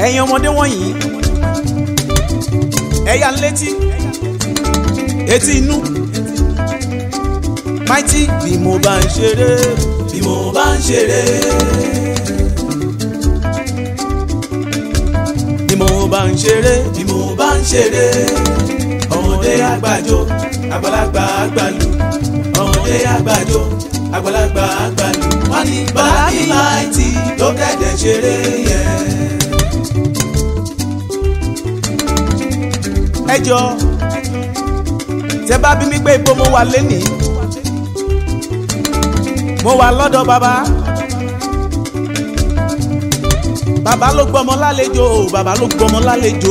ẹ̀yin ọmọdé wọ̀nyí ẹ̀yà létí etí inú mighty bí mo bá ń ṣeré bí mo bá ń ṣeré bí mo bá ń ṣeré bí mo bá ń ṣeré ọmọdé àgbàjọ àgbàlagbà àgbàlù ọmọdé àgbàjọ àgbàlagbà àgbàlù wọn ní báàgì mighty ló kẹ̀dẹ̀ ṣeré yẹn. ẹ jọ tẹ bá bí mi pé ibo mo wà lénìí mo wà lọ́dọ̀ bàbá bàbá ló gbọ́mọ lálejò bàbá ló gbọ́mọ lálejò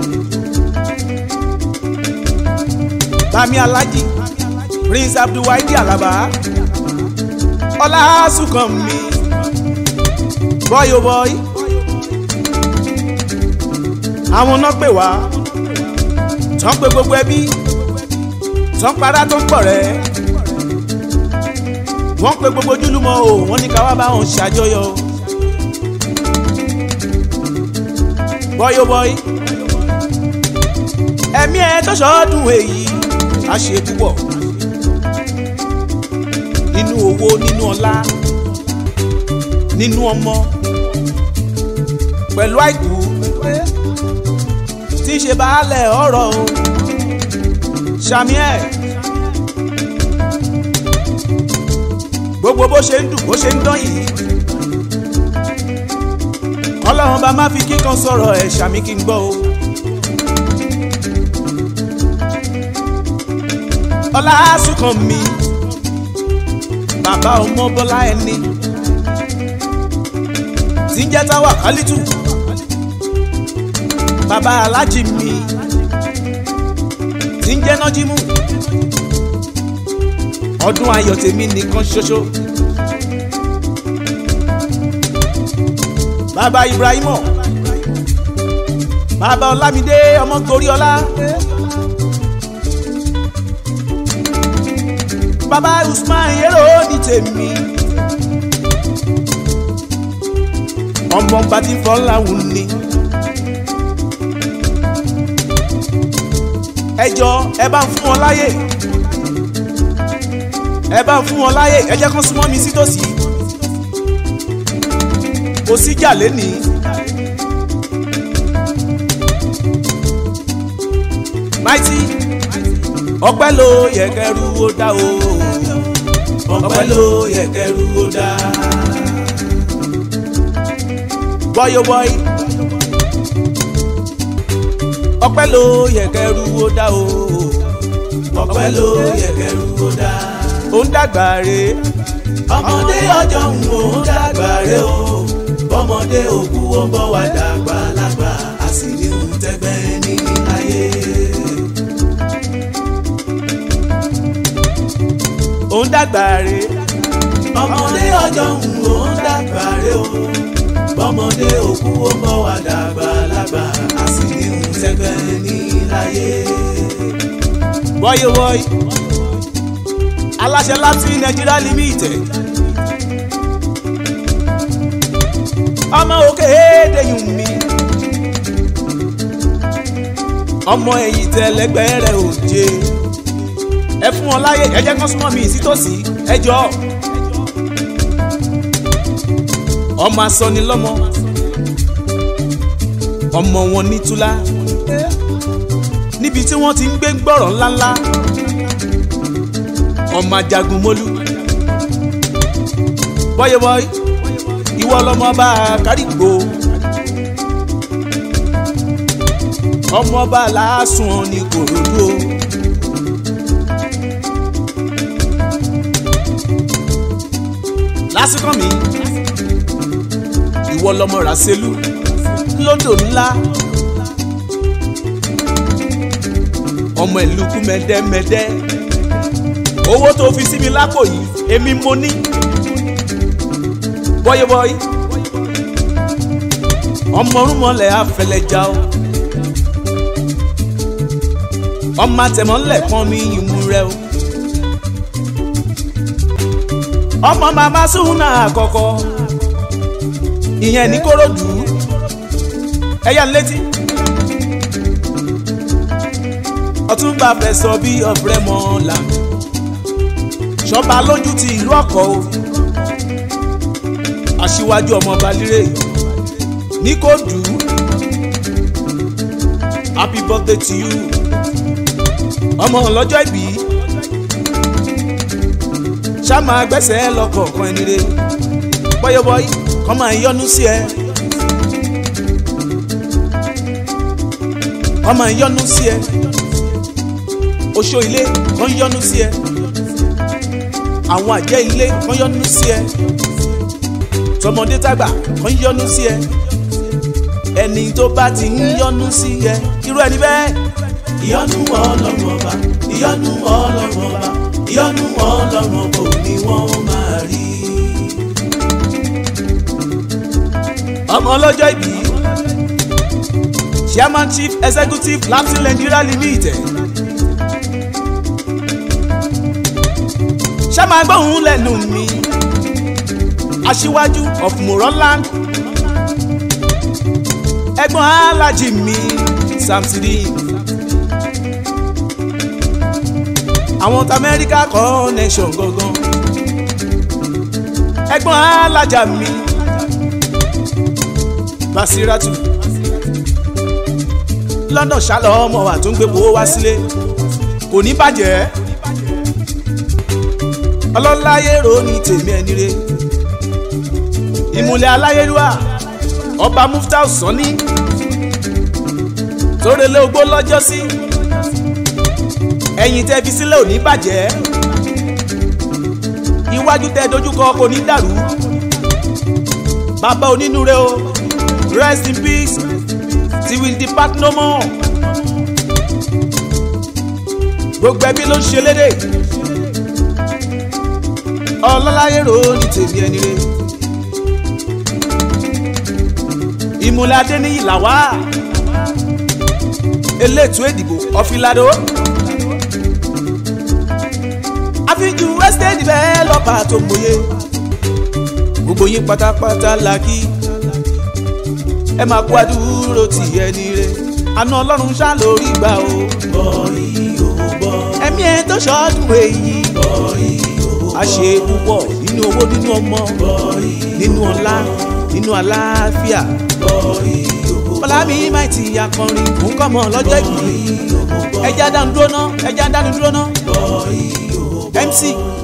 bami alhaji prince abdulwaidi alaba ọlásùnkànmí bọ́yò bọ́yì àwọn náà pè wá tán pé gbogbo ẹbí tán para tó ń pọ̀ rẹ́ wọ́n pe gbogbo ojúlùmọ̀ o wọ́n ní ká wá bá wọn ṣàjọyọ̀ o. bọ́yọ̀ bọ́yì ẹ̀mí ẹ̀ tó ṣọ́ọ́dún èyí á ṣe púpọ̀ nínú owó nínú ọlá nínú ọmọ pẹ̀lú àìkú tí í ṣe baálẹ̀ ọ̀rọ̀ o ṣàmì ẹ̀. gbogbo bó ṣe ń dùn bó ṣe ń dán yìí ọlọ́run bá má fi kíkan sọ̀rọ̀ ẹ̀ ṣàmì kí n gbọ́ o. ọlásùnkànmí bàbá ọmọ bọ́lá ẹni tí ń jẹ́ táwa kálítù bàbá alájì mi tí ń jẹ́ nájímù ọdún ayọ̀ tèmi nìkan ṣoṣo. bàbá ibrahimo bàbá ọlámídé ọmọ toríọlá bàbá usman yẹ́rọ ní tèmi ọmọ bàtí fọláhùn ni. ẹ jọ ẹ bá ń fún wọn láyè ẹ bá ń fún wọn láyè ẹ jẹ́ kán súnmọ́ mi sítòsí kò síjà lénìí. máìtì ọpẹ́ ló yẹ kẹrù ó dá o ọpẹ́ ló yẹ kẹrù ó dá. bọ́yọ̀ bọ́yì ọpẹ́ ló yẹ kẹrù ó dá o ọpẹ́ ló yẹ kẹrù ó dá ó ń dàgbà re. ọmọdé ọjọ́ ń wò ó dàgbà re o ọmọdé òkú ó bọ́ wá dàgbà lágbà á sì ní ohun tẹ́gbẹ́ ní ayé. ó ń dàgbà re. ọmọdé ọjọ́ ń wò ó dàgbà re o ọmọdé òkú ó bọ́ wá dàgbà lágbà á sì ní ohun tẹ́gbẹ́ ní ayé. wọ́yí wọ́yí aláṣẹ láti nàìjíríà limited ọmọ òkè èdèyùn mi ọmọ ẹ̀yìn tẹ̀lẹ́gbẹ́ rẹ̀ ò jẹ́ ẹ fún wọn láyè ẹ jẹ́ kán súnmọ́ mi sítòsí ẹ jọ ọmọ asọnilọ́mọ ọmọ wọn ní túlá níbi tí wọ́n ti ń gbé gbọ́rọ̀ ńláńlá ọmọ ajagun mólú bọ́yẹ̀bọ́yì ìwọ lọmọ bá kárìgbò ọmọ bá làásùn ní kòròdú o. lásìkò mi ìwọ lọmọ ràṣẹlú lódò ńlá ọmọ ìlú kú mẹdẹmẹdẹ owó tó fi sí mi lápò yìí èmi mo ní bọ́yìbọ́yì ọmọ orúnmọlẹ̀ afẹlẹjà o ọmọ àtẹmọ́lẹ̀ kan mi ìmú rẹ o ọmọ màmá súnà àkọ́kọ́ ìyẹn ní kòròdú ẹ̀yà ń létí. ọ̀túnba fẹ̀sọ̀ bí ọ̀fẹ́ mọ́ọ́lá ṣọba lójú ti ìlú ọ̀kọ́ o aṣíwájú ọmọ balire ní kò dùn happy birthday to you ọmọ ọlọ́jọ́ ìbí ṣáma gbẹ́sẹ̀ lọ́kọ̀ọ̀kan ẹni re bọ́yọ̀bọ́yì kọ́ máa yọnu sí ẹ kọ́ máa yọnu sí ẹ oṣó ilé kan yọnu sí ẹ àwọn àjẹ́ ilé kan yọnu sí ẹ tọmọdé tàgbà kan yọnu sí ẹ ẹni tó bá ti ń yọnu sí ẹ irú ẹni bẹ́ẹ̀ ìyọ́nú ọlọ́run ọba ìyọ́nú ọlọ́run ọba ìyọ́nú ọlọ́run ọba ò ní wọ́n máa rí. ọmọ ọlọ́jọ́ ìbí chairman chief executive lapsin nigeria limited ṣáma gbóhùn lẹ́nu mi aṣíwájú of moronland ẹ̀gbọ́n alájí mi samsidi àwọn tí amẹ́ríkà connection gangan ẹ̀gbọ́n alájà mi basiratu london ṣálọ ọmọ wa tó ń gbé owó wá sílé kò ní bàjẹ́ ọlọ́láyé ro ní tèmi ẹni re ìmùlẹ̀ aláyélúwà ọba muftau sọ́ni tórelé ogbó lọ́jọ́ sí ẹ̀yìn tẹ́ fi sílẹ̀ ò ní bàjẹ́ iwájú tẹ́ dojúkọ kò ní dàrú bàbá onínúure o rest in peace till we depart no more gbogbo ẹbí ló ń ṣe lédè ọlọ́láyé ro ní tèmi ẹni re ìmùlẹ̀ adéníyì làwà eléètò ìdìbò ọ̀fìlàdó àfijù estate developer tó mòye gbogbo yín pátápátá la kí ẹ máa kó àdúró tì ẹni re àna ọlọ́run ṣá lórí gbà o bọ́ọ̀lì ò bọ́ ẹ̀mí ẹ̀ tó ṣọ́ọ́dún èyí bọ́ọ̀lì ò a ṣe púpọ̀ nínú owó nínú ọmọ bọ́ọ̀lì nínú ọlá nínú àlàáfíà bọ́ọ̀lì ò bọ́ bọ́lámi máa ti akọrin fún kọ́mọ lọ́jọ́ ìbí ẹja dánu dúró ná ẹja dánu dúró ná bọ́ọ̀lì ò bọ́ mc